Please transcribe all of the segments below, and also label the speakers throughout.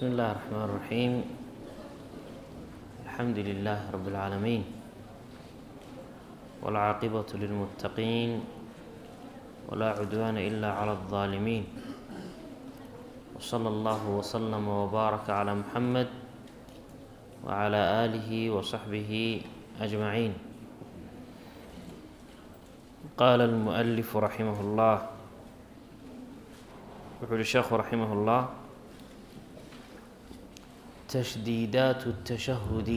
Speaker 1: بسم الله الرحمن الرحيم الحمد لله رب العالمين والعاقبة للمتقين ولا عدوان إلا على الظالمين وصلى الله وسلم وبارك على محمد وعلى آله وصحبه أجمعين قال المؤلف رحمه الله wuxuu uhi sheekhu raximah اllah tashdiidaat الtashahudi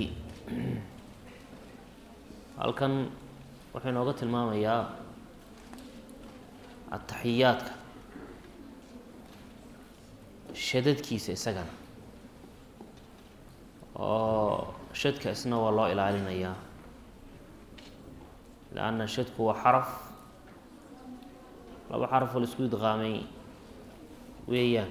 Speaker 1: halkan wuxuu inooga tilmaamayaa ataxiyaadka shadadkiisa isagana oo shadka isna waa loo ilaalinayaa lanna shadku waa xaraf laba xaraf oo la isku idqaamay weeyaan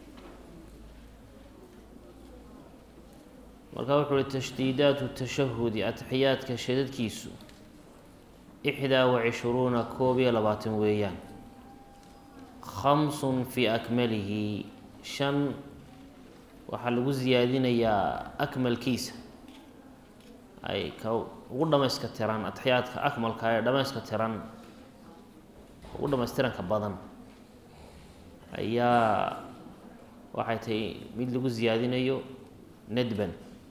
Speaker 1: marka wuxuu uhi tashdiidaatu tashahudi ataxiyaadka shadadkiisu ixdaa wa cishruuna koob iyo labaatan weeyaan khamsun fii akmalihi shan waxaa lagu siyaadinayaa akmalkiisa ay ka ugu dhamayska tiran ataxiyaadka akmalka ee dhamayska tiran ugu dhamaystiranka badan ayaa waxay tahay mid lagu siyaadinayo nadban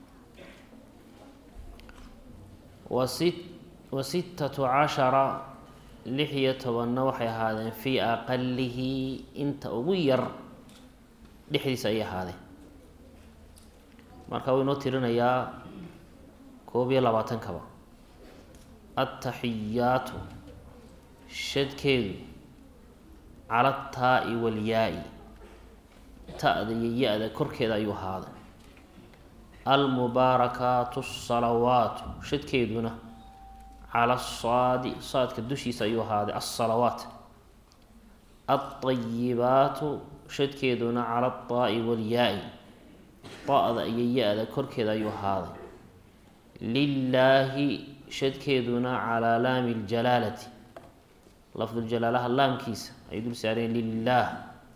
Speaker 1: wasi wa sittatu cashara lix iyo tobanna waxay ahaadeen fii aqalihi inta ugu yar dhexdiisa ayay ahaadeen marka wuu inoo tirinayaa koob iyo labaatankaba attaxiyaatu shadkeedu cala taa-i walyaa-i ta-da iyo ya-da korkeeda ayuu ahaaday almubaarakaatu asalawaatu shadkeeduna cala asaadi saadka dushiisa ayuu ahaaday alsalawaat alطayibaatu shadkeeduna cala ataa-i walyaa-i ta-da iyo ya-da korkeeda ayuu ahaaday lilaahi shadkeeduna calaa laami ljalaalati lafduljalaalaha laamkiisa ay dul saareen lilaah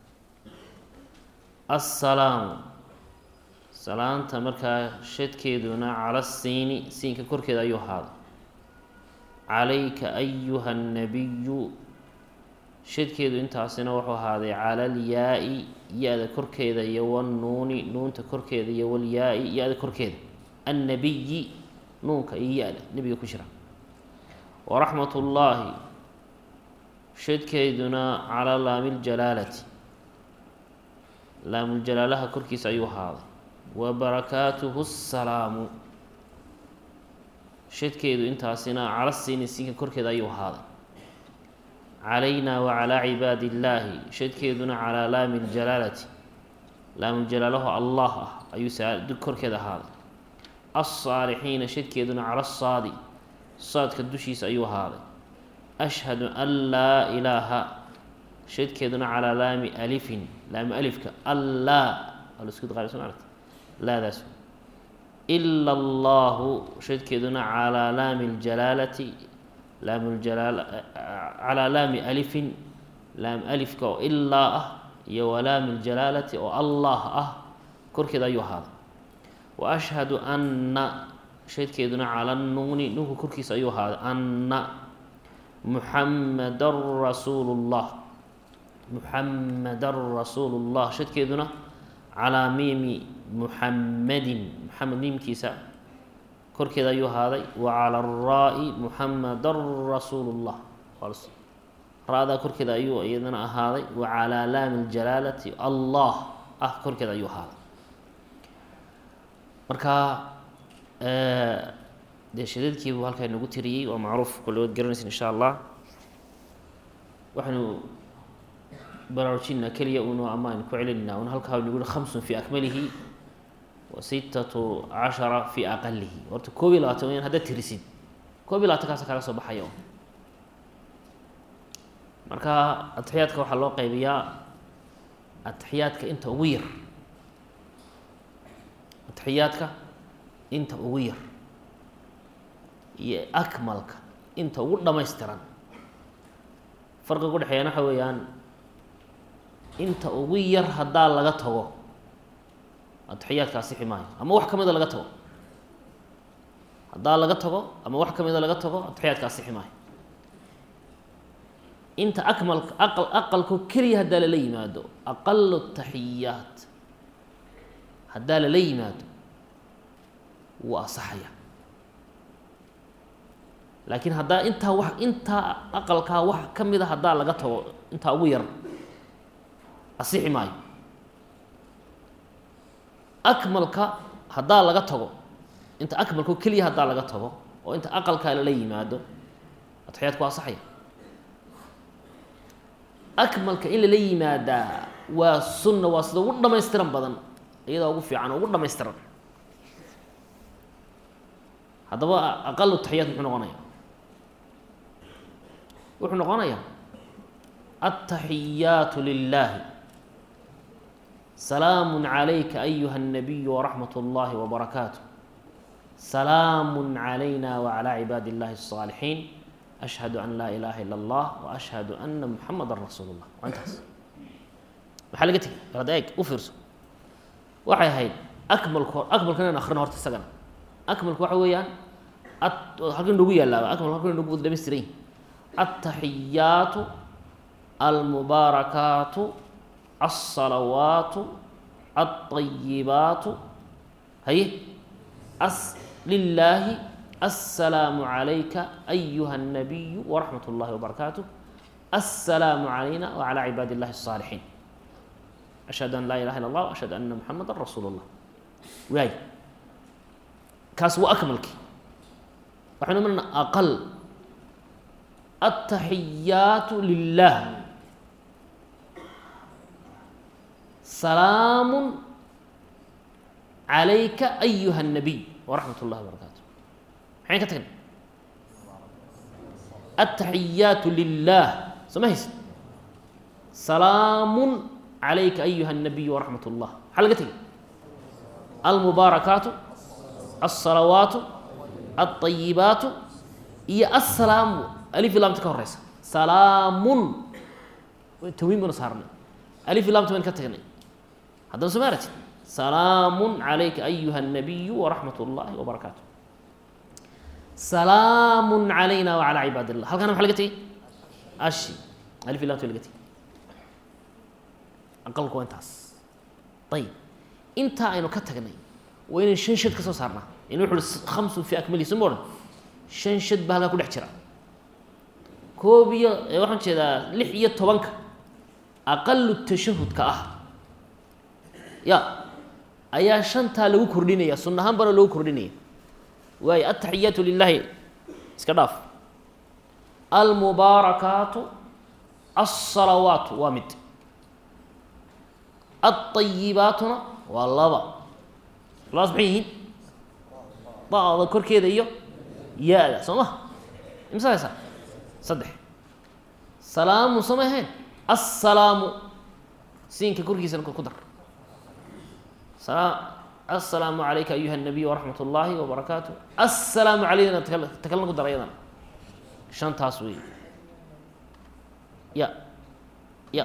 Speaker 1: assalaamu salaanta markaa shadkeeduna cala siini siinka korkeeda ayuu ahaaday calayka ayuha nabiyu shadkeedu intaasina wuxuu ahaaday cala alyaa-i ya-da korkeeda iyo wanuuni nuunta korkeeda iyo walyaa-i ya-da korkeeda annabiyi nuunka iyo ya-da nebiga ku jira waraxmat ullaahi shadkeeduna calaa laami ljalaalati laamuljallaalaha korkiisa ayuu ahaaday wa barakaatuhu salaamu shadkeedu intaasina cala siini siinka korkeeda ayuu ahaaday calaynaa wa calaa cibaadi illaahi shadkeeduna calaa laami ljalaalati laamuljalaalahu allah ah ayuu korkeeda ahaaday alsaalixiina shadkeeduna cala saadi saadka dushiisa ayuu ahaaday ashhadu an laa ilaaha shadkeeduna calaa laami alifin laami alifka allaa laskudaarta laadaas ila allahu shadkeeduna calaa laami ljalaalati laamljalaal calaa laami alifin laam alifka oo ilaa ah iyo walaami ljalaalati oo allah ah korkeeda ayuu ahaaday wa ashhadu anna shadkeeduna cala nuuni nuunka korkiisa ayuu ahaaday anna muxamadan rasuulu llah muxamadan rasuulu llah shadkeeduna calaa miimi muxamadin muxamed miimkiisa korkeeda ayuu ahaaday wa cala araa-i muxamadan rasuulu llah ra-daa korkeeda ayuu iyadana ahaaday wa calaa laami ljalaalati allah ah korkeeda ayuu ahaaday marka dee shadadkiibuu halkaa inagu tiriyey waa macruuf kulligood garanaysa insha allah waxaynu baraarujinaa keliya uno ama aynu ku celinayna un halkaa nagu yihi khamsun fii akmalihi wa sittatu cashara fii aqalihi horta koob iyo labaatan wayaan haddaad tirisid koob iyo labaatan kaasa kaga soo baxaya marka atixiyaadka waxaa loo qaybiyaa atixiyaadka inta ugu yar atixiyaadka inta ugu yar iyo akmalka inta ugu dhamaystiran farqiga udhexeeyana waxa weeyaan inta ugu yar haddaa laga tago atixiyaadka asixi maayo ama wax ka mida laga tago haddaa laga tago ama wax ka mida laga tago atixiyaadka asixi maayo inta akmalka aqal aqalko keliya haddaa lala yimaado aqalu taxiyaat haddaa lala yimaado wuu asaxaya laakiin haddaa intaa wax intaa aqalkaa wax ka mida haddaa laga tago intaa ugu yar asixi maayo akmalka haddaa laga tago inta akmalko keliya haddaa laga tago oo inta aqalkaa lala yimaado atixiyaadku waa asaxaya akmalka in lala yimaadaa waa sunna waa sida ugu dhamaystiran badan iyadaa ugu fiican oo ugu dhamaystiran haddaba aqalu taxiyaat muxuu noqonaya wuxuu noqonayaa altaxiyaatu lilahi salaamu calayka ayuha الnabiyu waraxmat اllahi wbarakaatu salaamu calayna wacalى cibaadi اllahi الصaalixiin ashhadu an laa ilaha ila اllah waashhadu ana muxamada rasuul اllah waa intaas maxaa laga tegay ad eeg u fiirso waxay ahayd akmalko akmalka inaan akrino horta isagana akmalku waxa weeyaan halkan noogu yaalaaba akmalku halkan noogu wada dhamaystiran yihin altaxiyaatu almubaarakaatu alsalawaatu alطayibaatu haye as lilaahi السلام عليك أيها النبي ورحمة الله وبركاته السلام علينا وعلى عباد الله الصالحين أشهد أن لا إله إلا الله وأشهد أن محمدا رسول الله واي كاس وأكملك وحنا من أقل التحيات لله سلام عليك أيها النبي ورحمة الله وبركاته maxayn ka tagna altaxiyaatu lilah soo ma haysid salaamu calayka ayuha الnabiyu waraxmat اllah maxaa laga tegay almubaarakaatu alsalawaatu alطayibaatu iyo asalaamu alif ilamta ka horeysa salaamun tawiin banu saarnay alif ilamta bayn ka tagnay haddana soo ma aratid salaamu calayka ayuha الnabiyu waraxmat اllahi wbarakaatu salaamu calayna wacalaa cibaad illah halkana maxa laga tegey ashi alif ilamta laga tegey aqalku waa intaas ayib intaa aynu ka tagnay waa inaynu shan shad ka soo saarnaa in wuxu uhi khamsun fi akmalihi soo ma odhan shan shad baa halkaa ku dhex jira koob iyo waxaan jeedaa lix iyo tobanka aqalu tashahudka ah ya ayaa shantaa lagu kordhinaya sunna ahaan bana loogu kordhinaya waayo altaxiyaatu lilahi iska dhaaf almubaarakaatu alsalawaatu waa mid alطayibaatuna waa laba labadaas maxay yihiin da-da korkeeda iyo ya-da soo ma imsa haysaa saddex salaamu sama ahayn assalaamu siinka korkiisana ku dar aلsalaamu عalayka ayuha الnabiy waraxmat اllahi wbarakaatu aلsalaamu calayna takalna ku dara yadana shantaas wey ya ya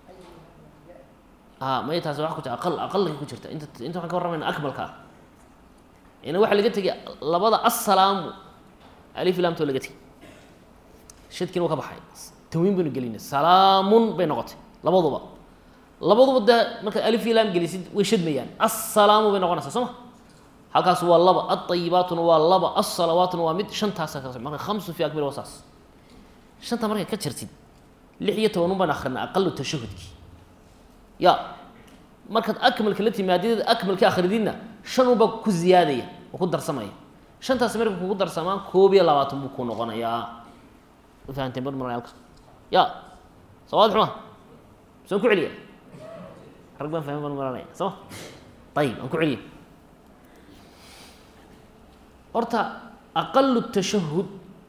Speaker 1: a may taas wa ku jir aqal aqalka ku jirta inta inta waxaan ka warramayna akmalka ah ina waxaa laga tegay labada aلsalaamu alif lamtoo laga tegay shadkiina wa ka baxay tawiin baynu gelinay salaamun bay noqotay labaduba labaduba dee markaad alif iyo laam gelisid way shadmayaan assalaamu bay noqonaysaa soo ma halkaas waa laba alطayibaatuna waa laba alsalawaatuna waa mid shantaasa ka marka khamsu fi akmil waa saas shanta markaad ka jirtid lix iyo tobanun baan akrinay aqalu tashahudki ya markaad akmalka la timaadid akmalka akrididna shan unbaa ku ziyaadaya oo ku darsamaya shantaas marka kugu darsamaan koob iyo labaatan buu ku noqonayaa fahanteen bar marayaalka ya sawaad xuma saan ku celiya rag baan fahmin baan maranaya soo ma ayib aan ku celiya horta aqalu tashahud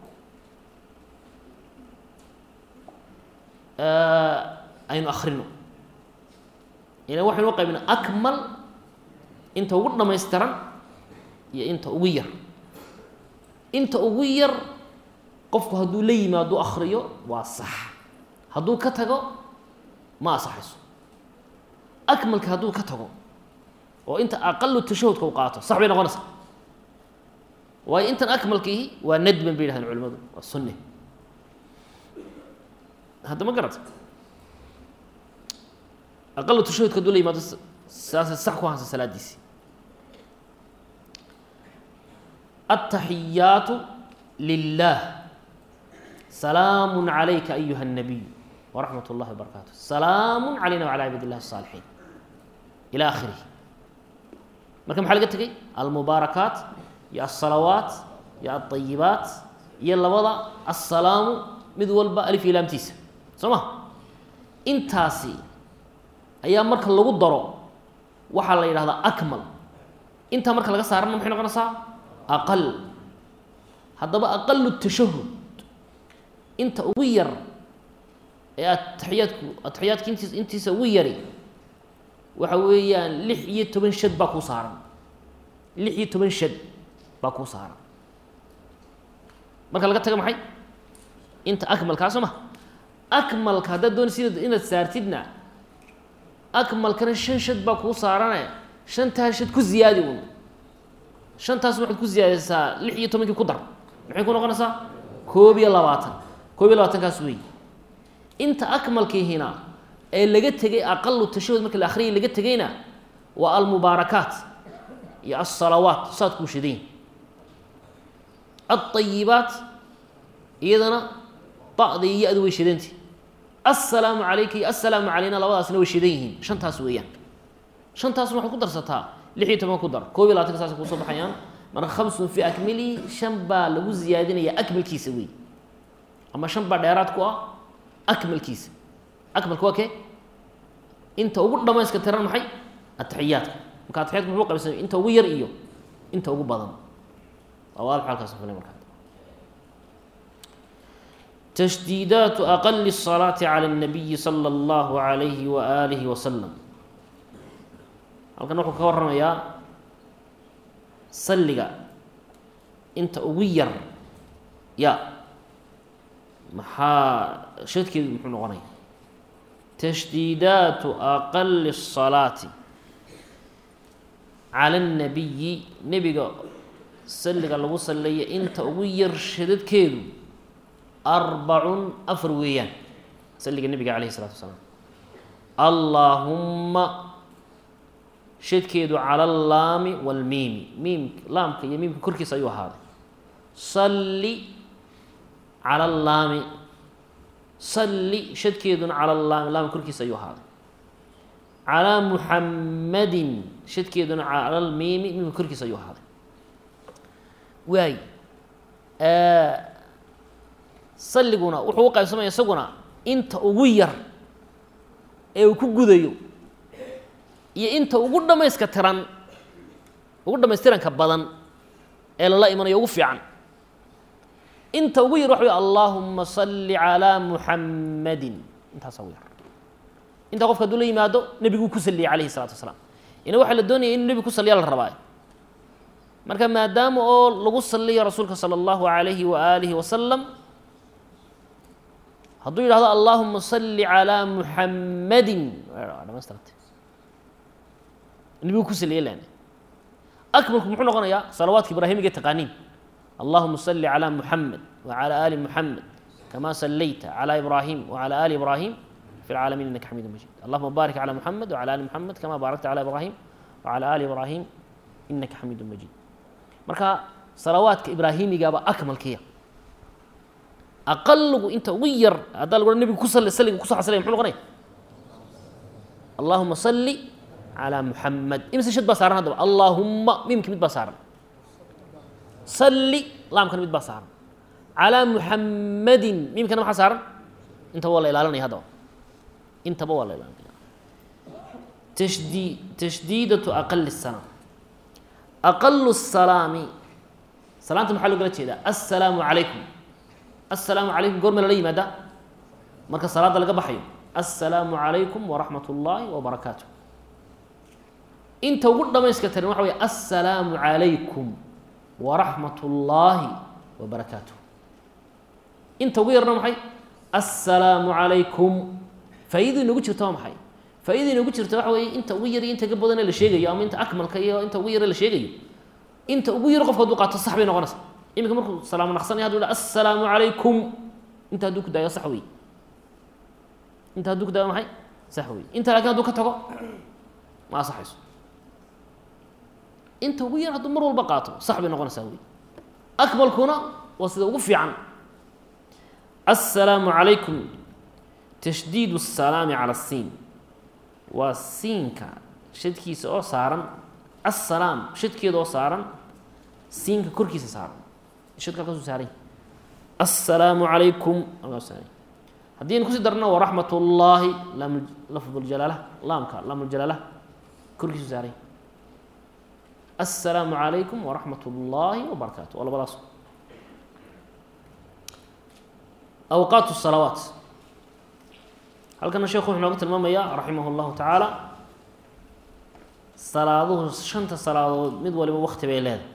Speaker 1: aynu akrino ila waxaynu u qaybina akmal inta ugu dhamaystiran iyo inta ugu yar inta ugu yar qofku hadduu la yimaado akriyo waa sax hadduu ka tago ma asaxayso akmalka hadduu ka tago oo inta aqalu tashahudka u qaato sax bay noqonaysaa waayo intan akmalkiihi waa nadban bay yidhahdeen culimadu waa sunne hadda ma garata aqalu tashahudka haduu la yimaado saasay sax ku hansa salaadiisi التaxiyaatu lilah salaamu عalayka ayuha الnabiy wraxmat اllahi وbarakaatu salaamu عalayna وعalى cibaad الlahi الصاalixiin ilى akhirih marka maxaa laga tegey almubaarakaat iyo الsalawaat iyo الطayibaat iyo labada aلsalaamu mid walba alif ilaamtiisa soo ma intaasi ayaa marka lagu daro waxaa la yidhahdaa akmal intaa marka laga saarana maxay noqonaysaa aqal haddaba aqalu tashahud inta ugu yar ee ataxiyaadku ataxiyaadka intiis intiisa ugu yari waxa weeyaan lix iyo toban shad baa kuu saaran lix iyo toban shad baa kuu saaran marka laga taga maxay inta akmalkaa soo ma akmalka haddaad doonaysid inaad saartidna akmalkana shan shad baa kuu saarane shantaa shad ku ziyaadi un shantaas waxaad ku ziyaadaysaa lix iyo tobankii ku dar maxay ku noqonaysaa koob iyo labaatan koob iyo labaatankaas wey inta akmalkiihina ee laga tegay aqalu tashahud marka la akhriyay laga tegayna waa almubaarakaat iyo alsalawaat saad kuu shadayn alطayibaat iyadana ba'da iyo ya-du way shadantay assalaamu calayka iyo assalaamu calayna labadaasna way shadan yihiin shantaas weeyaan shantaasna waxaad ku darsataa lix iyo toban ku dar koob iyo labatanka saasay kusoo baxayaan marka khamsun fi akmilihi shan baa lagu ziyaadinaya akmalkiisa wey ama shan baa dheeraad ku ah akmalkiisa akmalka waa kee inta ugu dhamayska tiran maxay ataxiyaadka marka ataxiyaadka muxuu qaybsamay inta ugu yar iyo inta ugu badan waa waadix halkaas filay markaa تشديدات أقل الصلاة على النبي صلى الله عليه وآله وسلم halkan wuxuu ka warramayaa salliga inta ugu yar ya maxaa shadkeedu muxuu noqonaya tashdiidaatu aqali الصalaati cala الnabiyi nebiga salliga lagu salleeya inta ugu yar shadadkeedu arbacun afar weeyaan salliga nebiga calayh الsalatu wasalaam allaahumma shadkeedu cala allaami wاlmiimi miimka laamka iyo miimka korkiisa ayuu ahaaday salli cala allaami salli shadkeeduna cala allaami laamka korkiisa ayuu ahaaday calaa muxammadin shadkeeduna cala almiimi miimka korkiisa ayuu ahaaday waay salliguna wuxuu u qaybsamaya isaguna inta ugu yar ee uu ku gudayo iyo inta ugu dhamayska tiran ugu dhamaystiranka badan ee lala imanayo ugu fiican inta ugu yar waxa wey allaahuma salli calaa muxammadin intaasa ugu yar intaa qofka hadduu la yimaado nebiguu ku salliyay calayhi salatu wasalaam ina waxaa la doonaya inuu nebigu ku salliya la rabaa marka maadaama oo lagu salliyo rasuulka sala allahu alayhi wa aalihi wasalam hadduu yidhahdo allaahuma salli calaa muxammadin dhamaystirantay nebigu ku saliyay lan akmalku muxuu noqonayaa salawaadka ibraahimiga taqaaniin allahuma salli calaa muxamed wacala aali muxamed kama sallayta calaa ibraahim wacala aali ibraahim fi lcaalamiin innaka xamiidu majid allahuma baarik calaa muxamed wacala aali muxamed kama baarakta calaa ibraahim wacala aali ibraahim innaka xamiidu majid marka salawaadka ibraahimigaaba akmalkiya aqaligu inta ugu yar haddaa lagu nebigu ku sali salliga kuso xasilaya muxuu noqonaya allahuma salli calaa muxamed imise shad baa saaran haddaba allaahumma miimka mid baa saaran salli laamkana mid baa saaran calaa muxammadin miimkana maxaa saaran intaba waa la ilaalinaya haddaba intaba waa la ilaalinaya tashdii tashdiidatu aqali الsalaam aqalu الsalaami salaanta maxaa loogala jeedaa assalaamu calaykum assalaamu calaykum goorma lala yimaada marka salaadda laga baxayo assalaamu calaykum waraxmat ullaahi wabarakaatu inta ugu dhamayska tiran waxa wey assalaamu calaykum waraxmat ullaahi wabarakaatuh inta ugu yarna maxay assalaamu calaykum faa'iidadu inagu jirta waa maxay faa-idayna ugu jirta waxa weeye inta ugu yar iyo inta ka badane la sheegayo ama inta akmalka iyo inta ugu yare la sheegayo inta ugu yar qofka haduu qaato sax bay noqonaysa iminka markuu salaamo naqsanaya hadu ha assalaamu calaykum inta hadduu ku daayo sax wey inta hadduu ku daayo maxay sax wey inta lakin hadduu ka tago ma asaxayso inta ugu yar hadduu mar walba qaato sax bay noqonaysaa wey akmalkuna waa sida ugu fiican assalaamu calaykum tashdiid الsalaami calى الsiin waa siinka shadkiisa oo saaran assalaam shadkeeda oo saaran siinka korkiisa saaran shadka halkaasu saaran assalaamu calaykum halkaasu saaran haddii aynu kusii darno waraxmat ullaahi laam lafd ljalaala laamka laamljalaala korkiisu saaran assalaamu calaykum waraxmat ullaahi wabarakaatu waa labadaas awqaat الsalawaat halkana sheekhu wuxuu nooga tilmaamayaa raximah اllahu tacaala salaaduhu shanta salaadood mid waliba wakti bay leedahay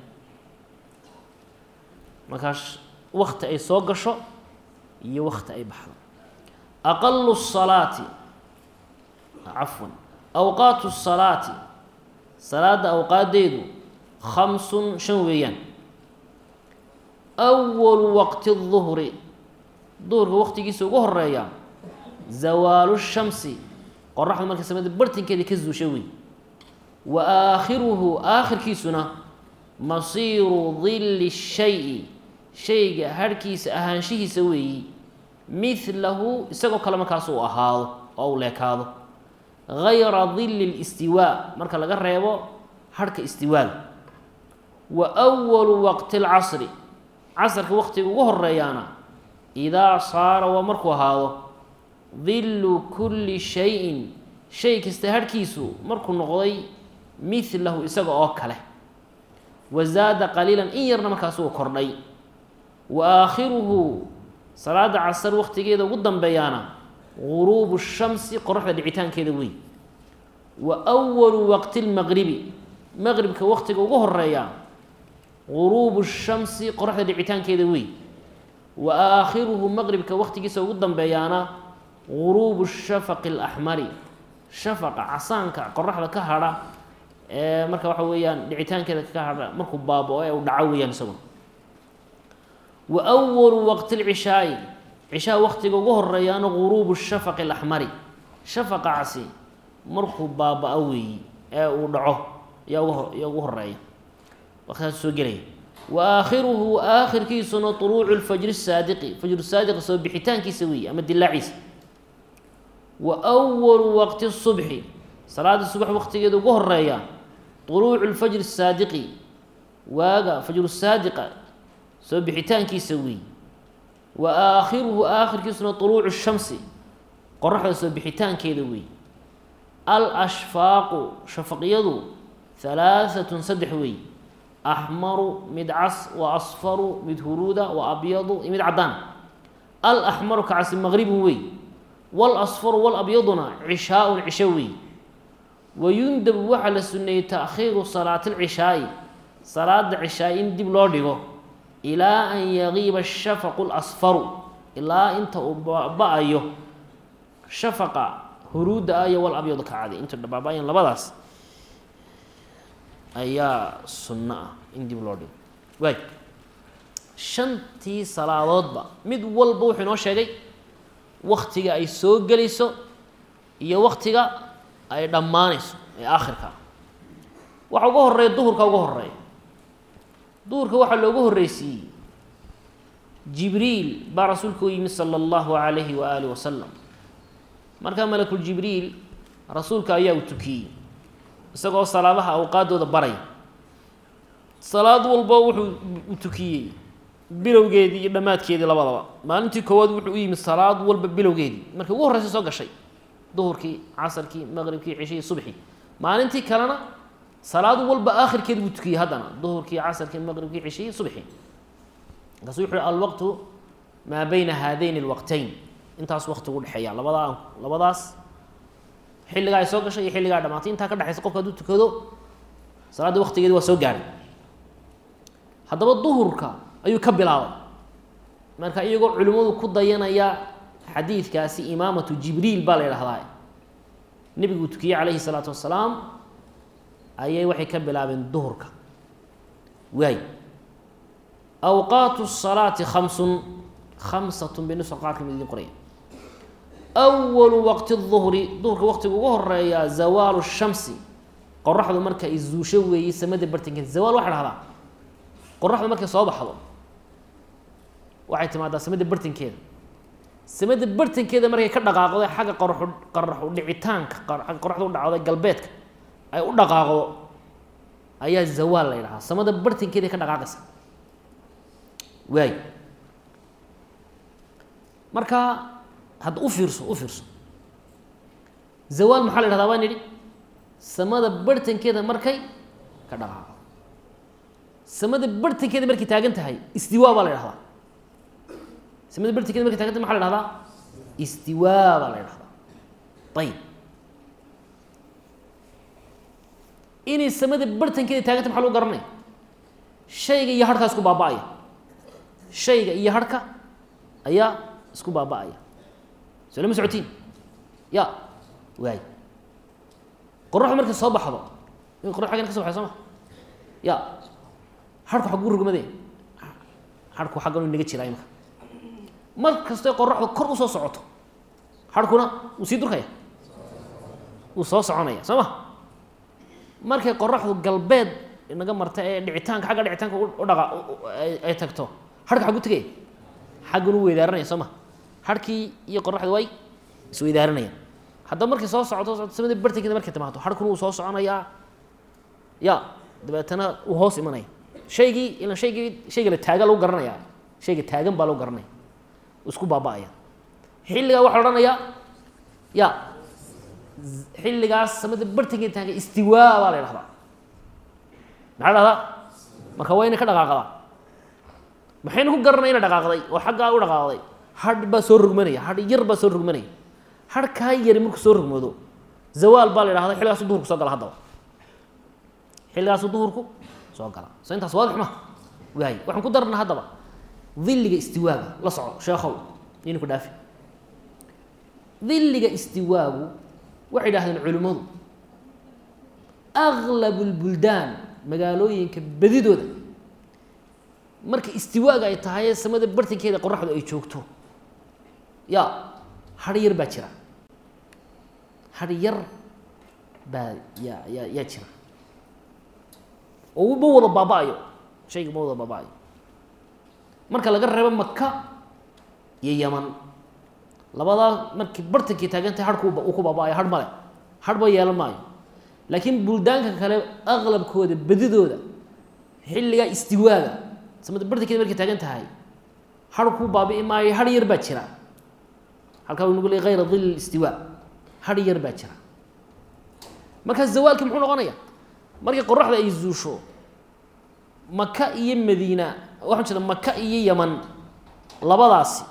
Speaker 1: markaas wakti ay soo gasho iyo wakti ay baxdo aqalu الsalaati cafwan awqaatu الsalaati salaada awqaadeedu khamsun shan weeyaan أwalu waqti الظuhri duhurka waqtigiisa ugu horeeya zawaalu shamsi qoraxdu markay samada bartinkeeda ka zuusha wey wa aakhiruhu aakhirkiisuna masiiru dilli shayi shayga harhkiisa ahaanshihiisa weeyi midlahu isagoo kale markaas uu ahaado oo uu leekaado gayra dilli اlistiwaa marka laga reebo harhka istiwaaga wa أwalu waqti اlcasri casrka waqtiga ugu horeeyaana idaa saara waa markuu ahaado dillu kulli shayin shay kasta harhkiisu markuu noqday midlahu isaga oo kale wa zaada qaliilan in yarna markaas uu kordhay wa aakhiruhu salaada casar waqtigeeda ugu dambeeyaana guruubu shamsi qoraxda dhicitaankeeda wey wa awalu waqti lmaqribi maqribka waqtiga ugu horeeya guruubu shamsi qoraxda dhicitaankeeda wey wa aakhiruhu maqribka waqtigiisa ugu dambeeyaana guruubu shafaqi alaxmari shafaqa casaanka qoraxda ka hadha ee marka waxa weeyaan dhicitaankeeda ka hadha markuu baaba-o ee uu dhaco weeyaan isaguna wa awalu waqti lcishaai cishaha waqtiga ugu horeeyaana guruubu shafaqi alaxmari shafaqa casi markuu baaba-o weeyi ee uu dhaco yaa ugu yaa ugu horeeya waqtigaas soo gelaya wa aakhiruhu aakhirkiisuna طuluucu lfajri saadiqi fajru saadiqi soo bixitaankiisa weeye ama dilaaciisa wa أwalu waqti الصubxi salaada subax waqtigeeda ugu horeeya طuluucu lfajri saadiqi waaga fajru saadiqa soo bixitaankiisa weeye wa aakhiruhu aakhirkiisuna طuluucu shamsi qoraxda soo bixitaankeeda weeye alashfaaqu shafaqyadu halaaثatun saddex weeye axmaru mid cas wa asfaru mid huruuda wa abyadu iyo mid caddaan alaxmaru kacasi maqribun wey walasfaru walabyaduna cishaaun cisho wey wayundabu waxaa la suneeyey taakhiiru salaati lcishaa'i salaada cishaai in dib loo dhigo ilaa an yagiiba ashafaqu lasfaru ilaa inta uu ba-ayo shafaqa huruudda ah iyo walabyadu kacadi inta baaba-ayan labadaas ayaa sunno ah in dib loo dhigo waay shantii salaadoodba mid walba wuxuu inoo sheegay waktiga ay soo gelayso iyo waktiga ay dhammaanayso ee aakhirka ah waxa uga horeeya duhurka uga horeeya duhurka waxaa loogu horreysiiyey jibriil baa rasuulka u yimid sala allahu calayhi wa aalih wasalam markaa malakuljibriil rasuulka ayaa u tukiyey isagoo salaadaha awqaaddooda baraya salaad walba wuxuu u tukiyey bilowgeedii iyo dhammaadkeedii labadaba maalintii koowaad wuxuu u yimid salaad walba bilowgeedii markii ugu horreysa soo gashay duhurkii casarkii maqribkii cishihii subxii maalintii kalena salaad walba aakhirkeedi buu tukiyey haddana duhurkii casarkii maqribkii cishihii subxii markaasu wuxu uhi alwaqtu maa bayna haadayn alwaqtayn intaas waqti ugu dhexeeya labadaa labadaas xilligaa ay soo gashay iyo xilligaa dhamaatay intaa ka dhexaysa qofka hadduu tukado salaadda waqtigeedi waa soo gaadhay haddaba duhurka ayuu ka bilaabay marka iyagoo culimmadu ku dayanaya xadiidkaasi imaamatu jibriil baa la yidhahdaa nebigu uu tukiyey calayhi salaatu wasalaam ayay waxay ka bilaabeen duhurka waay awqaatu الsalaati khamsun khamsatun bay nusa qaar kamid idin qoraya awalu waqti الظuhri duhurka waqtiga ugu horeeya zawaalu الshamsi qoraxdu marka ay zuusho weeyey samada bartankeeda zawaal waxa dhahdaa qoraxdu markay soo baxdo waxay timaadaa samada bartankeeda samada bartankeeda markay ka dhaqaaqdo xagga qoraxu qoraxu dhicitaanka agga qoraxda u dhacdo galbeedka ay u dhaqaaqdo ayaa zawaal la ydhahaa samada bartankeeda ka dhaqaaqaysa waay marka hadda u fiirso u fiirso zawaal maxaa la yhahdaa baan idhi samada bartankeeda markay ka dhaqaaqdo samada bartankeeda markay taagan tahay istiwaa baa la ydhahdaa samada bartankeeda markay tagan tahay maxa la hahdaa istiwaa baa la ydhahdaa ayib inay samada bartankeeda taaganta maxa lagu garanaya shayga iyo harhkaa isku baaba-aya shayga iyo harhka ayaa isku baaba-aya soo lama socotiin ya waay qoraxdu markay soo baxdo in qorax xaggan ka so baxay soo ma ya harku xagguu rugmade harku xaggan u inaga jiraa imaka mar kastoy qoraxdu kor usoo socoto harkuna wuu sii durkaya wuu soo soconaya soo ma markay qoraxdu galbeed inaga marta ee dhicitaanka xagga dhicitaanka u dhaqa ay tagto harka xaggu tegaya xaggan u weydaaranaya soo ma harkii iyo qoraxdu way isweydaaranayaan haddaba markay soo socoto samada bartankeeda markay timaado harkuna wuu soo soconayaa ya dabeetana uu hoos imanaya shaygii ilan shaygii shayga la taaga lagu garanaya shayga taagan baa lagu garanaya isku baaba-aya xilligaa waxaa odhanayaa ya xilligaas samada bartankeeda taagay istiwaa baa la ydhahdaa maxaa dhahdaa marka waa inay ka dhaqaaqdaa maxaynu ku garanay ina dhaqaaqday oo xaggaa u dhaqaaqday hadh baa soo rogmanaya hadh yar baa soo rogmanaya hadh kaa yari markuu soo rogmoodo zawaal baa la ydhahda xilligaasu duhurku soo gala haddaba xilligaasu duhurku soo gala so intaas waadix ma waay waxaan ku darana haddaba dilliga istiwaaga la soco sheekhow nina ku dhaafi dilliga istiwaagu waxay idhahdeen culimmadu aglabu lbuldaan magaalooyinka bedidooda marka istiwaaga ay tahay samada bartankeeda qoraxdu ay joogto ya har yar baa jira har yar baa yaa yaa yaa jira oo ma wada baaba-ayo shayga ma wada baaba-ayo marka laga reebo maka iyo yaman labadaa markii bartankii taagantay harku uu ku baaba-ayo har male harba yeelan maayo laakiin buldaanka kale aqlabkooda bedidooda xilligaa istiwaaga samada bartankeeda markay taagan tahay har ku baabi'i maayo har yar baa jira halkaa u nagu le hayra dil istiwaa har yar baa jira markaa zawaalkii muxuu noqonaya markii qoraxda ay zuusho maka iyo madiina waxaan jeeda maka iyo yaman labadaasi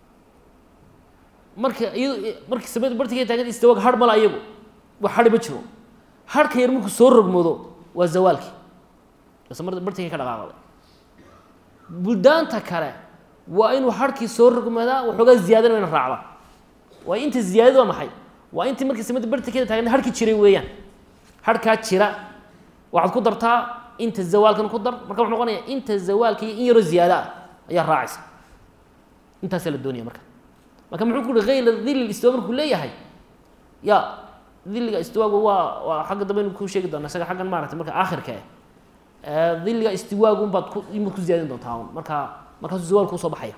Speaker 1: marka iyado markii samada bartankeeda taagan istiwaaga har mala iyagu wax hari ma jiro harka yar markuu soo rogmoodo waa zawaalkii samada bartankii ka dhaqaaqday buldaanta kale waa inuu harkii soo rogmadaa waxoogaa ziyaadana ina raacda waa inta ziyaadad waa maxay waa intii markii samada bartankeeda taagna harkii jiray weeyaan harkaa jira waxaad ku dartaa inta zawaalkan ku dar marka wuxuu noqonaya inta zawaalka iyo in yaroo ziyaada ah ayaa raacaysa intaasaa la doonaya marka marka muxuu ku uhi hayla dili istiwa markuu leeyahay ya diliga istiwaagu waa waa xagga dambe inu ku sheegi doona isaga xaggan maarata marka aakhirka eh diliga istiwaagu unbaad ku imaad ku ziyaadin doontaa un markaa markaasuu zawaalku usoo baxaya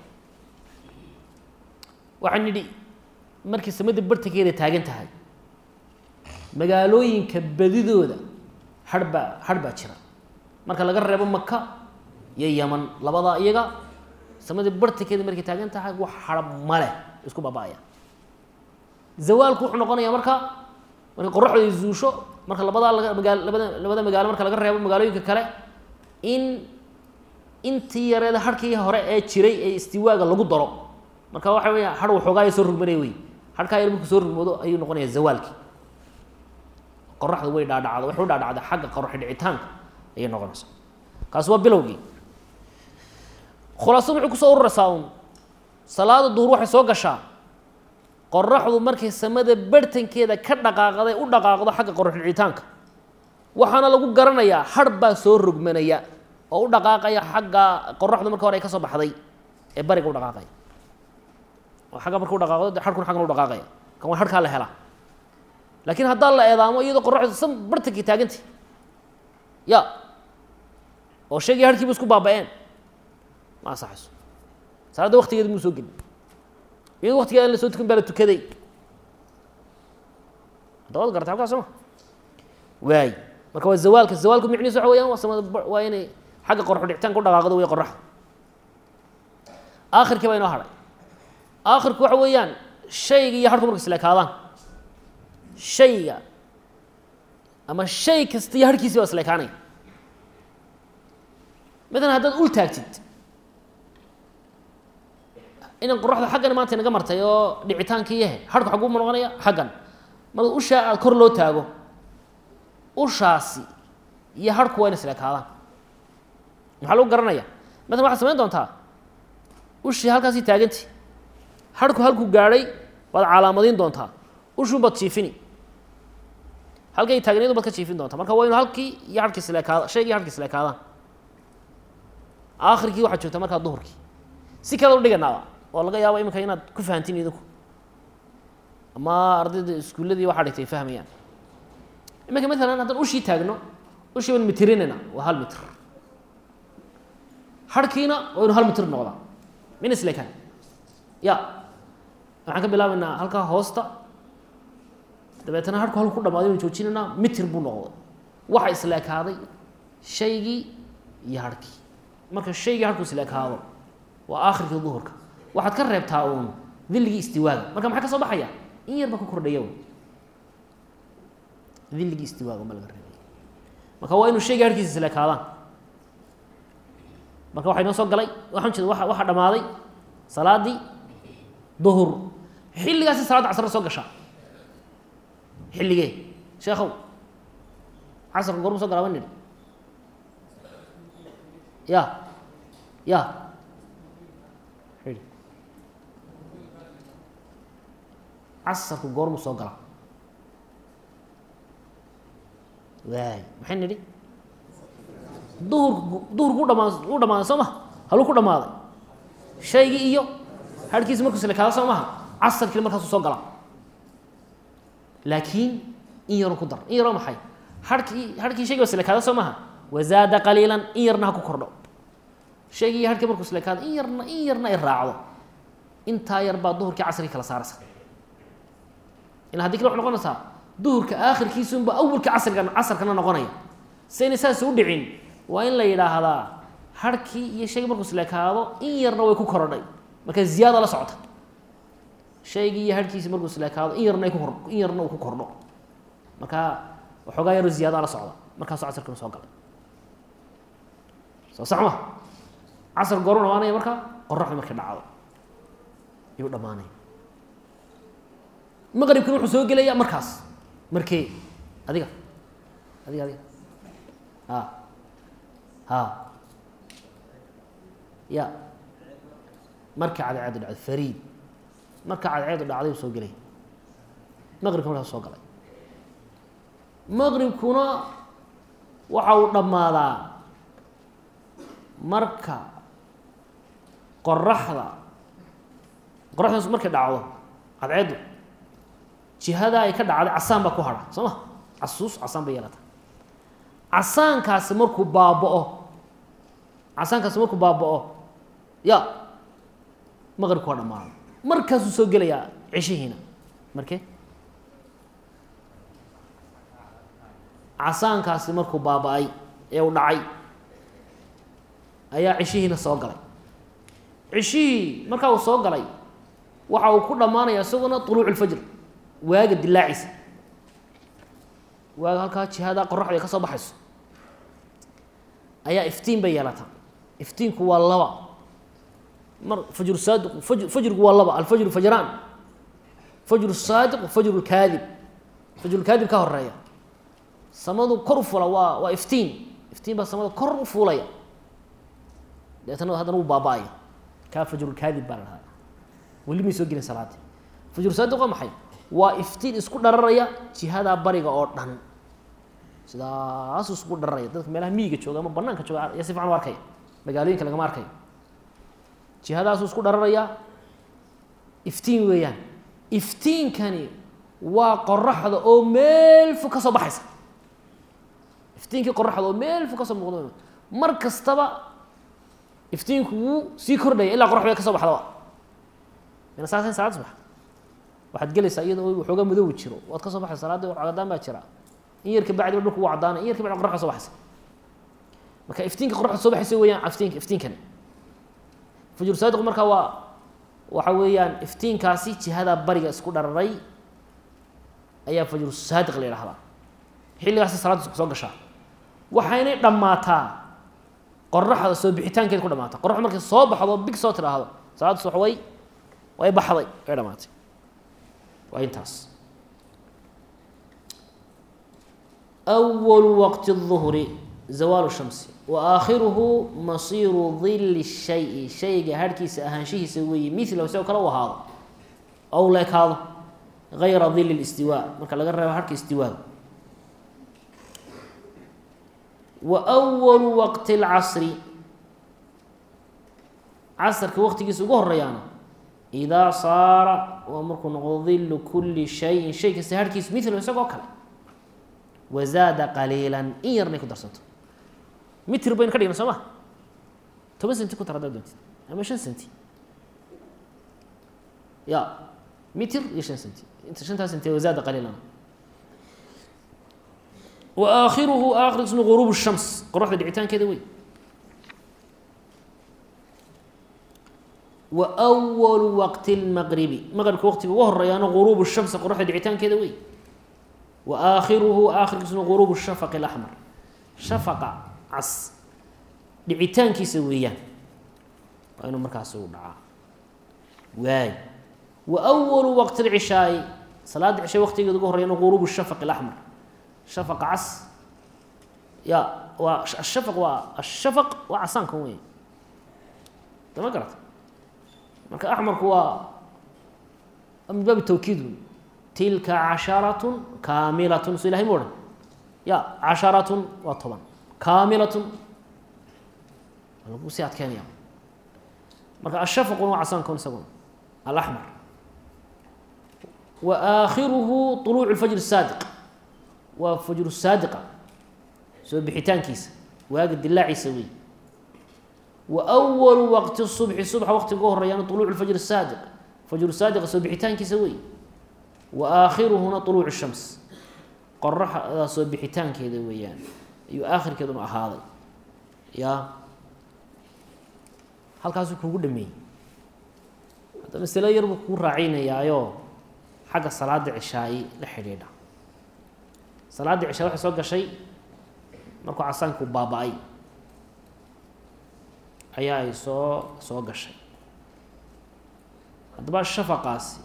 Speaker 1: waxaan nidhi markii samada bartankeeda taagan tahay magaalooyinka badidooda har baa har baa jira marka laga reebo maka iyo yaman labadaa iyaga samada bartankeeda markay taagan tahay wax hara male isku baaba-aya zawaalku wuxuu noqonaya marka marka qoraxdu ay zuusho marka labadaa laga magaa labada labada magaalo marka laga reebo magaalooyinka kale in intii yareeda harkii hore ee jiray ee istiwaaga lagu daro marka waxa weya har waxoogaaya soo rogmanaya wey harkaa yar markuu soo rogmoodo ayuu noqonaya zawaalkii qoraxdu way dhaadhacda waxay u dhaadhacda xagga qoraxi dhicitaanka ayay noqonaysaa kaasi waa bilowgii khulaasadu waxay kusoo ururaysaa un salaada duhur waxay soo gashaa qoraxdu markay samada barhtankeeda ka dhaqaaqday u dhaqaaqdo xagga qoraxdhicitaanka waxaana lagu garanayaa har baa soo rogmanaya oo u dhaqaaqaya xagga qoraxdu marka hore ay ka soo baxday ee bariga u dhaqaaqaya oo agga marka u dhaqaaqdo de harkuna xaggan u dhaqaaqaya kan waa harkaa la helaa laakiin haddaa la eedaamo iyadoo qoraxdu sam bartankii taagantay ya oo sheegaya harkiiba isku baaba-een ma ansaxayso salaadda waktigeeda muu soo gelin iyadoo waktigeeda la soo tukan baa la tukaday hadda waad garata halkaa soo ma waay marka waa zawaalka zawaalku micnihiis waxa weyaan waa samada waa inay xagga qoraxu dhicitaanka u dhaqaaqdo wey qoraxda aakhirkii baa inoo hadhay aakhirku waxa weeyaan shayga iyo harku marka isleekaadaan shayga ama shay kasta iyo harkiisi baa isleekaanaya matalan haddaad ul taagtid inan qoraxda xaggan maanta inaga martay oo dhicitaankii yahe harku xaguu ma noqonaya xaggan marka ushaa aada kor loo taago ushaasi iyo harku waa ina isleekaadaan maxaa lagu garanaya matalan waxaad samayn doontaa ushii halkaasii taaganti harku halkuu gaadhay baad calaamadiin doontaa ushuun baad jiifini halkay taagneedu baad ka jiifin doontaa marka waa inu halkii iyo harkii isleekaada shaygii harkii isleekaadaan aakhirkii waxaad joogtaa markaa duhurkii si kale u dhiganaaba oo laga yaabo iminka inaad ku fahantiin idinku ama ardayda iskuulladii waxaa dhigtay fahmayaan iminka maalan haddaan ushii taagno ushii baan mitirinayna waa hal mitr harkiina waa inu hal mitr noqdaa min isleekaan ya waxaan ka bilaabaynaa halkaa hoosta dabeetana harku halku ku dhamaado inu joojinaynaa mitir buu noqday waxa isleekaaday shaygii iyo harkii marka shaygii harku isleekaado waa aakhirkii duhurka waxaad ka reebtaa uun dilligii istiwaaga marka maxaa ka soo baxaya in yar ba ku kordhaya dilligii istiwaaga ma laga reebay marka waa inuu shaygii harkiisa isleekaadaan marka waxaa inoo soo galay waxaan jeeda waa waxaa dhammaaday salaaddii duhur xilligaasi salaadda casra soo gashaa xilligee sheekhow casarka goormu soo galaa ba nidhi ya ya casarku goormu soo galaa waay maxay nidhi duhurku duhurku u dhamaa u dhamaaday soo maha haluu ku dhamaaday shaygii iyo harhkiisi markuu islekaado soo maha casarkii markaasuu soo galaa laakiin in yaroo ku dar in yaroo maxay harkii harkii shaygi islekaada soo maha wazaada qaliilan in yarna ha ku kordho shaygii iyo harkii markuu islekaado in yarna in yarna ay raacdo intaa yar baa duhurkii casrkii kala saaraysa ila hadii kale waxay noqonaysaa duhurka aakhirkiisunba awalka casriga casarkana noqonaya sayna saas u dhicin waa in la yidhaahdaa harkii iyo shaygii markuu islekaado in yarna way ku korodhay marka ziyaada la socota shaygii iyo harhkiisi markuu islekaado in yarna ay ku kor in yarna uu ku kordho marka waxoogaa yaroo ziyaada la socda markaasuu casarkina soo galay soo sax ma casar gooruu dhamaanaya markaa qoraxda markay dhacdo ayuu dhamaanaya maqribkina wuxuu soo gelaya markaas markee adiga adiga adiga a ha ya marka cadceedu dhacdo fariid marka cadceedu dhacday u soo gelay maqribka markaas soo galay maqribkuna waxa uu dhammaadaa marka qoraxda qoraxdaas markay dhacdo cadceeddu jihada ay ka dhacday casaan baa ku hadha soo ma casuus casaan bay yeelata casaankaasi markuu baaba-o casaankaasi markuu baaba-o ya maqribku waa dhamaada markaasuu soo gelayaa ceshihiina markee casaankaasi markuu baaba-ay ee uu dhacay ayaa ceshihiina soo galay ceshihii markaa uu soo galay waxa uu ku dhammaanaya isaguna طuluuc اlfajr waaga dilaaciisa waaga halkaa jihaada qoraxda ay ka soo baxayso ayaa iftiin bay yeelataa iftiinku waa laba mar fajru saadiq faj fajrigu waa laba alfajru fajraan fajru saadiq fajru lkaadib fajru lkaadib ka horeeya samadu kor u fula waa waa iftiin iftiin baa samada kor u fuulaya deetana haddana wuu baaba-aya kaa fajrulkaadib baa la dhahaa weli may soo gelin salaadii fajru saadiq waa maxay waa iftiin isku dhararaya jihadaa bariga oo dhan sidaasuu isku dhararaya dadka meelaha miyiga jooga ama banaanka jooga ayaa si fican u arkaya magaalooyinka lagama arkayo jihadaasuu isku dhararaya iftiin weeyaan iftiinkani waa qoraxda oo meel fog ka soo baxaysa iftiinkii qoraxda oo meel fog ka soo muuqda mar kastaba iftiinku wuu sii kordhaya ilaa qoraxda ka soo baxdaba mina saas salaad subax waxaad gelaysaa iyadoo waxoogaa madoowi jiro waad ka soo baxaysa salaadii cadaan baa jira in yarka bacdiba dhulku wuu cadaanay in yarka bacdi qoraxda soo baxaysa marka iftiinka qoraxda soo baxaysa weeyaan iftiinka iftiinkani fajru saadiq marka waa waxa weeyaan iftiinkaasi jihada bariga isku dhararay ayaa fajru saadiq la yidhahdaa xilligaasi salaadda soo gashaa waxaynay dhammaataa qoraxda soo bixitaankeeda ku dhamaata qoraxda markay soo baxdo big soo tidhaahdo salaadda subax way way baxday way dhamaatay waa intaas أول وقت الظهر زوال الشمس وآخره مصير ظل الشيء شيء هركيس أهانشيه سوي مثله سوى كلا وهذا أو لك هذا غير ظل الاستواء مركا لغا ريبا هركي استواء وأول وقت العصر عصر كوقت يسوقه الريانة إذا صار ومركو ظل كل شيء شيء كسهركيس مثله سوى كلا wazaada qaliilan in yarnay ku darsanto mitir baynu ka dhigna soo ma toban senti ku tar haddaad doontid ama shan senti ya mitir iyo shan senti inta shantaa senti wazaada qaliilan wa aakhiruhu aakhir ismu ghuruub shams qoraxda dhicitaankeeda wey wa awalu waqti lmaqribi maqribka waqtiga ugu horeeyaana ghuruub shamsi qoraxda dhicitaankeeda wey وآخره آخر اسمه غروب الشفق الأحمر شفق عص dhicitaankiisa weeyaan waa inuu markaas u dhacaa waay wa أwalu waqti الcishaaءi salaada cishay waqtigeeda ugu horeyana غuruub الshafq الأحmar shafq cas ya waa ashafq waa ashafq waa casaankan wey dama garata marka axmarku waa min baabi tawkiid tilka casharatun kaamilatun so ilahay mu odhan ya casharatun waa toban kaamilatun lagu sii adkeynaya marka ashafquna waa casaankan isaguna alaxmar wa aakhiruhu طuluucu اlfajr الsaadiq waa fajru saadiqa soo bixitaankiisa waaga dilaaciisa wey wa أwalu waqti الصubxi subxa waqtiga uga horeeyana طuluucu اlfajr الsaadiq fajru saadiqa soo bixitaankiisa wey wa aakhiruhuna طuluucu الshams qoraxda soo bixitaankeeda weeyaan ayuu aakhirkeeduna ahaaday ya halkaasuu kugu dhameeyey hadda masalo yar buu kuu raacinayaayo xagga salaada cishaayi la xidhiidha salaadda cishaa waxay soo gashay markuu casaanku baaba-ay ayaa ay soo soo gashay haddaba shafaqaasi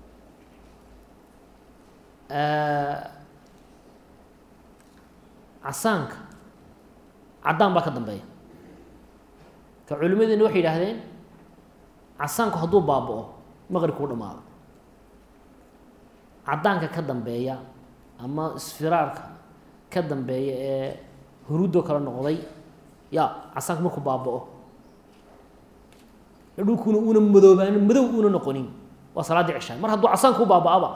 Speaker 1: casaanka caddaan baa ka dambeeya ka culimadiina waxay yidhaahdeen casaanku hadduu baaba-o maqribkuu dhamaado caddaanka ka dambeeya ama isfiraarka ka dambeeya ee huruuddoo kale noqday ya casaanku markuu baaba-o dhulkuuna uuna madoobaanin madow uuna noqonin waa salaaddii cishaa mar hadduu casaanku baaba-aba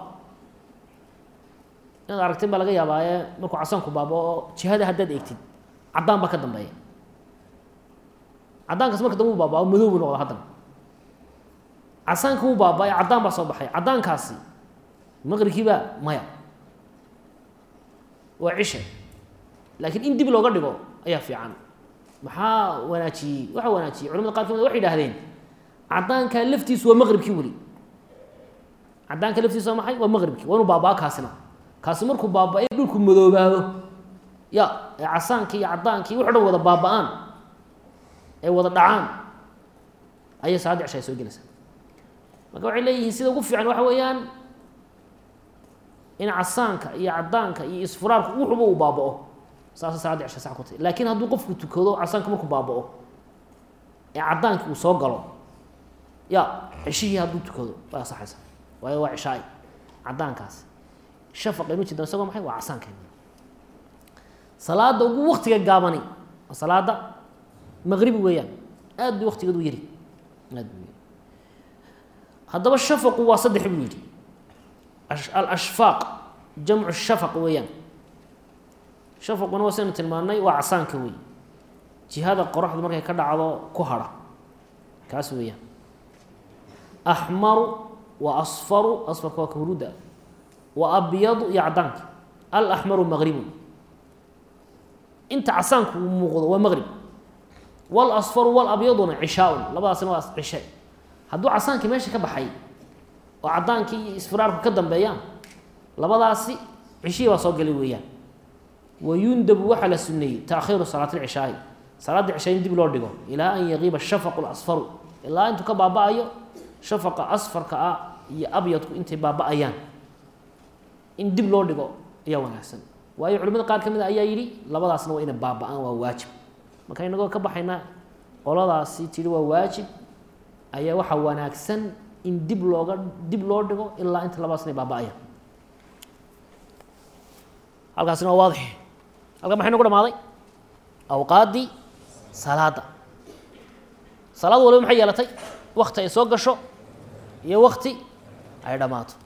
Speaker 1: inaad aragtin baa laga yaabaaye markuu casaanku baaba-o jihada haddaad eegtid caddaan baa ka dambeeya caddaankaas marka dambe u baaba-o madow buu noqda haddana casaanka wuu baaba-ay caddaan baa soo baxay caddaankaasi maqribkiibaa maya waa cishe laakiin in dib looga dhigo ayaa fiican maxaa wanaajiyey waxaa wanaajiyey culamada qaar kamid waxay idhahdeen caddaanka laftiisu waa maqribkii weli caddaanka laftiisu waa maxay waa maqribkii waa inuu baaba-a kaasina kaasi markuu baaba-ay dhulku madoobaado ya ee casaankii iyo caddaankii wuxu dhan wada baaba-aan ee wada dhacaan ayay salaadda cisha ay soo gelaysaa marka waxay leeyihiin sida ugu fiican waxa weeyaan in casaanka iyo caddaanka iyo isfuraarku wuxuba uu baaba-o saasa salaadda cisha sax ku tahy laakiin hadduu qofku tukado casaanka markuu baaba-o ee caddaankii uu soo galo ya ceshihii hadduu tukado way asaxaysa waayo waa cishaay caddaankaasi shafaqaynu jeedaan isagoo maxay waa casaankaynu salaada ugu waktiga gaabani waa salaada maqribi weeyaan aad bay waktigeedu yari aad bu yari haddaba shafaqu waa saddex buu yidhi alashfaaq jamcu shafaq weeyaan shafaquna waa saynu tilmaannay waa casaanka wey jihada qoraxdu markay ka dhacdo ku hadha kaas weeyaan axmaru wa asfaru asfarka waa kahruudda wa abyadu iyo caddaanka alaxmaru maqribun inta casaanku uu muuqdo waa maqrib walasfaru walabyaduna cishaaun labadaasna waa cishe hadduu casaankii meesha ka baxay oo caddaankii iyo isfiraarku ka dambeeyaan labadaasi cishihii baa soo galay weeyaan wayundabu waxaa la suneeyey taakhiiru salaati lcishaa'i salaadda cishaa in dib loo dhigo ilaa an yaqiiba shafaqu lasfaru ilaa intuu ka baaba-ayo shafaqa asfarka ah iyo abyadku intay baaba-ayaan in dib loo dhigo ayaa wanaagsan waayo culimada qaar ka mid a ayaa yidhi labadaasna waa inay baaba-aan waa waajib marka inagoo ka baxaynaa qoladaasi tidhi waa waajib ayaa waxaa wanaagsan in dib looga dib loo dhigo ilaa inta labadaas inay baaba-ayaan halkaasina waa waadix halkan maxay nagu dhamaaday awqaaddii salaada salaad waliba maxay yeelatay wakti ay soo gasho iyo wakti ay dhammaato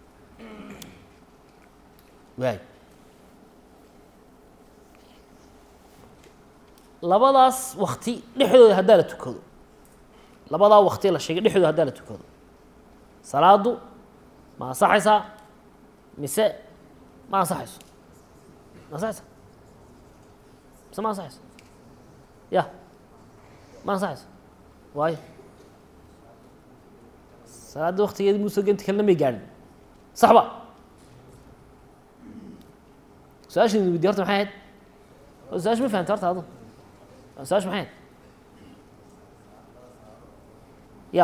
Speaker 1: waay labadaas wakti dhexdooda haddaa la tukado labadaa wakti la sheegay dhexdooda haddaa la tukado salaadu ma ansaxaysaa mise ma ansaxayso ma ansaxaysa mise ma ansaxayso ya ma ansaxayso waayo salaadda waktigeedi muusoo genti kalena may gaadhin sax ba su-aashan weydiye horta maxay ahayd su-aasha ma fahamta horta adu su-aasha maxay ahayd ya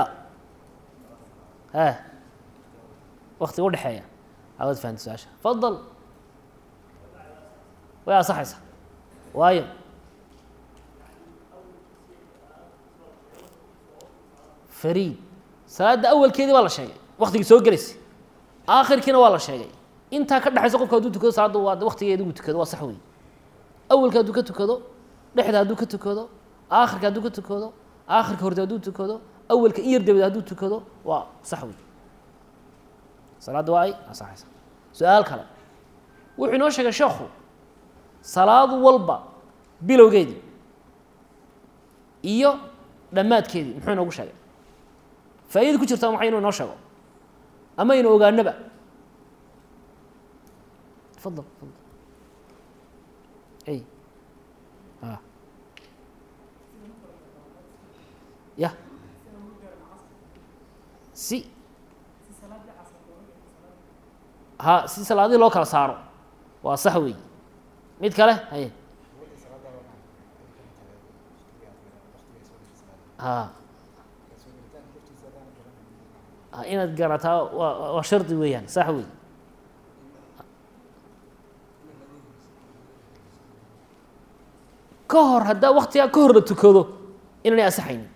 Speaker 1: e waktiga udhexeeya awaad fahamta su-aasha fadal way ansaxaysa waayo fariid salaadda awalkeedii waa la sheegay waktigii soo gelaysay aakhirkiina waa la sheegay intaa ka dhexaysa qofka hadduu tukado salaadda waa waktigeedi uu tukado waa sax wey awalka hadduu ka tukado dhexda hadduu ka tukado aakhirka hadduu ka tukado aakhirka horte hadduu tukado awalka in yar dabadeed hadduu tukado waa sax wey salaadda waa ay ansaxaysa su-aal kale wuxuu inoo sheegay sheekhu salaadu walba bilowgeedii iyo dhammaadkeedii muxuu inoogu sheegay faa-idada ku jirta maxay inuu inoo sheego ama inu ogaanaba fadal fadal ay a ya si ha si salaadihii loo kala saaro waa sax wey mid kale haye ha inaad garataa waa waa shardi weeyaan sax wey ka hor haddaa waktigaa ka hor la tukado inaanay asaxaynin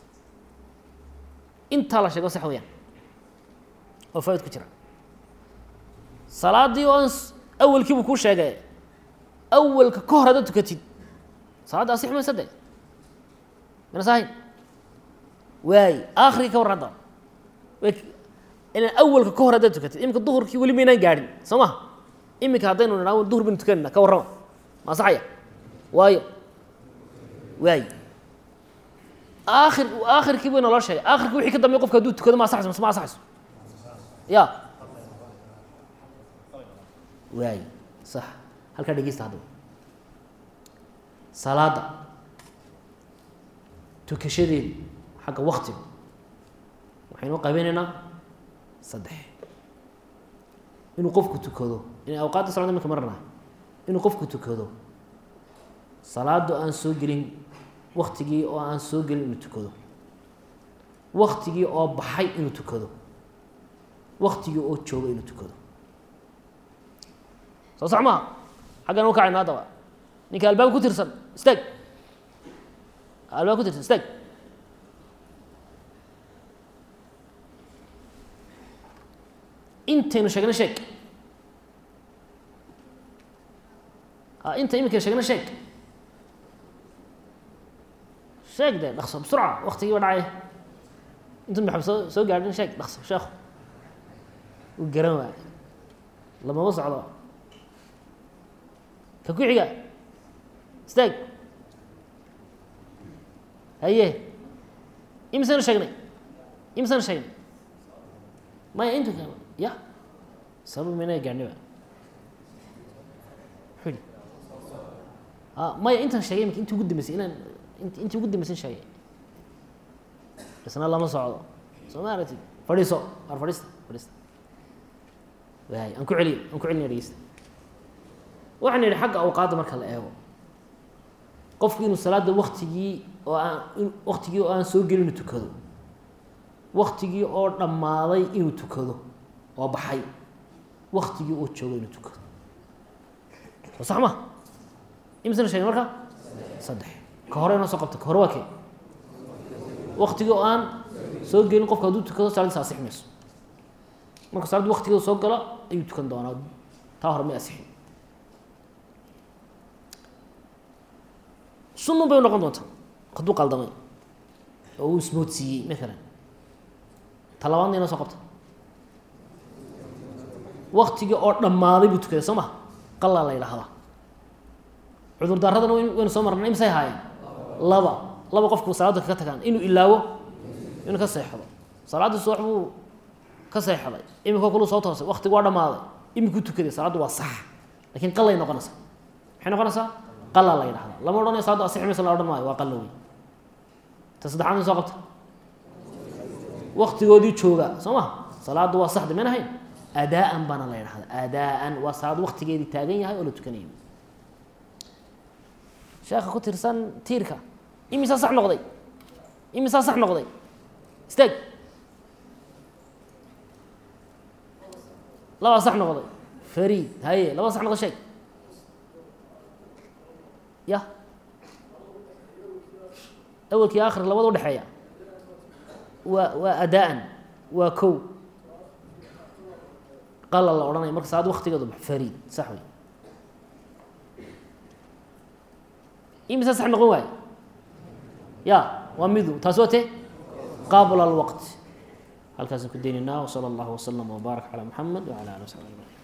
Speaker 1: intaa la sheego sax weyaan oo faaid ku jira salaaddii oo awalkii buu kuu sheegay awalka ka hor haddaad tukatid salaadda asix maysa de mana sahayn waay aakhirkii ka warran hadda ilan awalka ka hor haddaad tukatid iminka duhurkii weli maynaan gaadhin soo maha iminka haddaynu nidhaa duhur baynu tukanayna ka warrama ma asaxaya waayo waay aakhir aakhirkii buu inaloo sheegay aakhirkii wixii ka dambeey qofka hadduu tukado ma asaxayso mise ma asaxayso ya waay sax halkaa dhegeysta haddaba salaadda tukashadeedu xagga waktiga waxaynu qaybinaynaa saddex inuu qofku tukado in awqaadda salada iminka marnaa inuu qofku tukado salaaddu aan soo gelin waktigii oo aan soo gelin inuu tukado waktigii oo baxay inuu tukado waktigii oo joogo inuu tukado soo sax maha xaggan u kacayna haddaba ninka albaab ku tirsan istaag albaab ku tirsan istaag intaynu sheegna sheeg a inta iminkaynu sheegna sheeg sheeg de dhaqso bsurca waktigiiba dhacay intu maxamed soo soo gaadhin sheeg dhaqso sheekhu uu garan waay lamaba socdo ka ku xiga istaag haye imisaynu sheegnay imisaynu sheegnay maya intu ya sabab mina gaadhniba muxuu yihi a maya intaan sheegay imika intii ugu dambeysay inaan intii ugu dambaysan sheegay isna lama socdo soo ma aragtid fadhiiso ar fadhiista fadhiista waay aan ku celiy aan ku celinaya dhegeysta waxaan idhi xagga awqaadda marka la eego qofku inuu salaada waktigii oo aan waktigii oo aan soo gelin inuu tukado waktigii oo dhammaaday inuu tukado oo baxay waktigii oo joogo inuu tukado soo sax ma imisana sheegay marka saddex ka hore inoo soo qabta ka hore waa kee waktigii oo aan soo gelin qofka hadduu tukado salaadiisa asix mayso marka salaaddu waktigeeda soo galo ayuu tukan doonaa taa hore may asixin sunun bay noqon doontaa hadduu qaldamay oo uu ismoodsiiyey maalan ta labaadna inoo soo qabta waktigii oo dhammaaday buu tukaday soo ma qalaa la yidhaahdaa cudurdaaradana waynu soo marnay imsay haayeen laba laba qofku salaadda kaga tagaan inuu ilaawo inuu ka seexdo salaaddii subax buu ka seexday imika kulu soo toosay waktigu waa dhammaaday imikuu tukaday salaaddu waa sax lakin qalay noqonaysaa maxay noqonaysaa qala la yidhahdaa lama odhanayo salaaddu asixi maysa la odhan maayo waa qalla wey ta saddexaad in soo qabta waktigoodii jooga soo ma salaaddu waa saxda mayn ahayn adaa-an baana la yidhahdaa adaa-an waa salaad waktigeedii taagan yahay oo la tukanayo sheekha ku tirsan tiirka imisaa sax noqday imisaa sax noqday istaag labaa sax noqday fariid haye laba sax noqday sheeg ya awelkii akhir labada udhexeeya waa waa adaa-an waa kow qala la odhanaya marka salaad waktigeedu bax fariid sax wey imisa sax noqon waaye ya waa midu taas waa te qabla alwaqt halkaasaan ku daynaynaa wsala allahu waslama wbaarak calaa muxamed wacala ali w saxbi ajmaciin